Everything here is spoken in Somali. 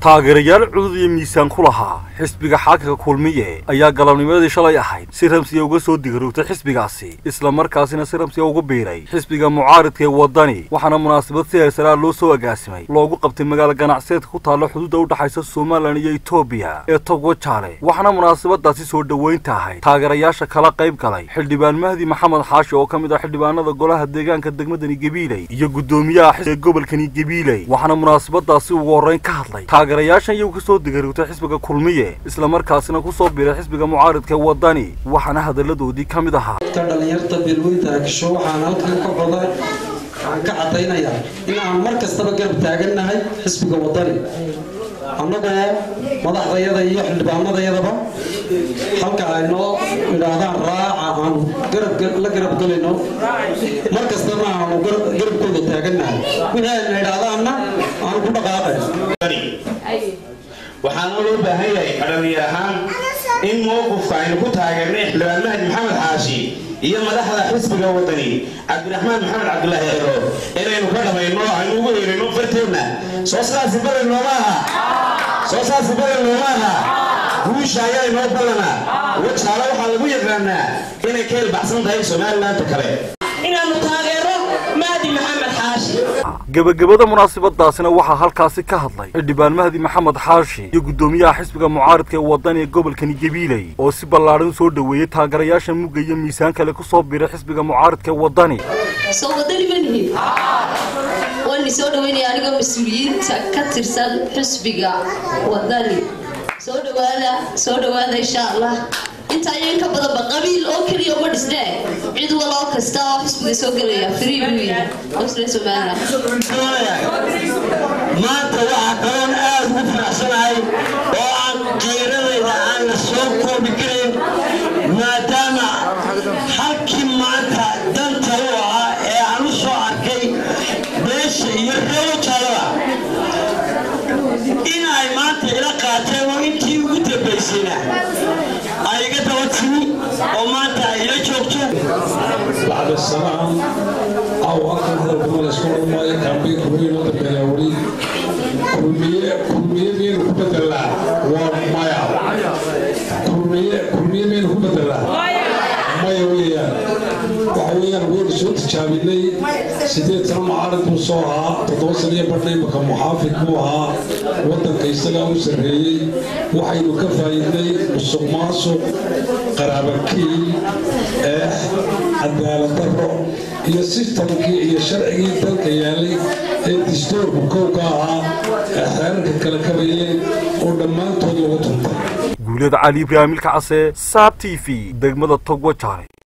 taageerayaal cudud iyo miisaan ku lahaa xisbiga xaakimka kulmiye ayaa galabnimadii shalay ahayd si ramsiya uga soo digaroogtay xisbigaasi islamarkaasina si ramsiya ugu biiray xisbiga mucaaridka ee waddani waxaana munaasabad si heersaraa loo soo agaasimay loogu qabtay magaalo ganacsiyeedka ku taalla xuduudda u dhexaysa somalilan iyo etoobiya ee togwa jaale waxaana munaasabadaasi soo dhoweynta ahayd taageerayaasha kala qayb galay xildhibaan mahdi maxamed xaashi oo ka mid ah xildhibaanada golaha deegaanka degmadani gebiiley iyo guddoomiyaha xisbiga gobolkani gebiiley waxaana munaasabadaasi ugu horreyn ka hadlay taageerayaashan iyagu kasoo digaroogtay xisbiga kulmiye islamarkaasina ku soo biiray xisbiga mucaaridka ee waddani waxaana hadalladoodii ka mid ahaa dadka dhallinyarta beelweynta agsho waxaan halkan ka coda waxaan ka caddaynayaa in aan mar kastaba garab taagannahay xisbiga waddani annagoo madaxdayada iyo xildhibaanadayadaba halka ay noo idhaahdaan raaca aanu la garab gelayno mar kastana aanu garabkooda taagannahay wixii ayna idhaahdaanna aanu ku dhaqaaqay waxaana loo baahan yahay dhalinyar ahaan in mowqifka aynu ku taageernay xildhibaan mahdi maxamed xaashi iyo madaxda xisbiga wadani cabdiraxmaan maxamed cabdulaahi ero inaynu ka dhamayno aynu ugu yeerino farteedna soo saasi badan nooma aha soo saasi badan nooma aha guusha ayaa inoo ballana wajaale waxaa lagu yaqaanaa inay ka ilbaxsan tahay somalilaanta kale inaanu taageero mahdi maxamed xaashi gebagabada munaasabadaasina waxaa halkaasi ka hadlay xildhibaan mahdi maxamed xaashi iyo guddoomiyaha xisbiga mucaaridka ee waddani ee gobolkani gebiiley oo si ballaadhan soo dhoweeyey taageerayaasha mugga iyo miisaan kale ku soo biiray xisbiga mucaaridka ee waddani soo wadani ma nihin waani soo dhaweynaya anigoo mas-uuliyiinta ka tirsan xisbiga waddani soo dhawaada soo dhawaada insha allah intaa iyo inka badanba qabiil oo keliya uma dhisnee cid waloo kasta oo xisbiga soo gelaya free buu yahay osre somaliland maanta waxaa kaloon aad ugu faraxsanahay oo aan qiiradayda aan la soo koobi karin maadaama halkii maanta danta u ahaa ee aan u soo arkay beesha iyo reebo jaalaba in ay maanta ila qaateen oo intii ugu dambaysayna ay iga daba timi oo maanta ay ila joogto بعد السلام أو أكثر هذا الكمال يسكن ما يكون بين كمية وتبين ولي كمية كمية بين كبد الله ومايا كمية كمية بين كبد الله مايا ويا وحويا نقول شو تشابيني سيدي ترى معارض وصوها تتوصل يا برنامج مكان محافظ موها ودن كيسلا وسرهي وحي كفايدي مسوق ماسوق قرابكي إيه cadaalad daro iyo sistamkii iyo sharcigii dalka yaalay ee dastuurka kowka ahaa ee xeerarka kala kabayeen oo dhammaantood lagu tuntay guulada cali ibraahimilka case saab t v degmada togwa jaale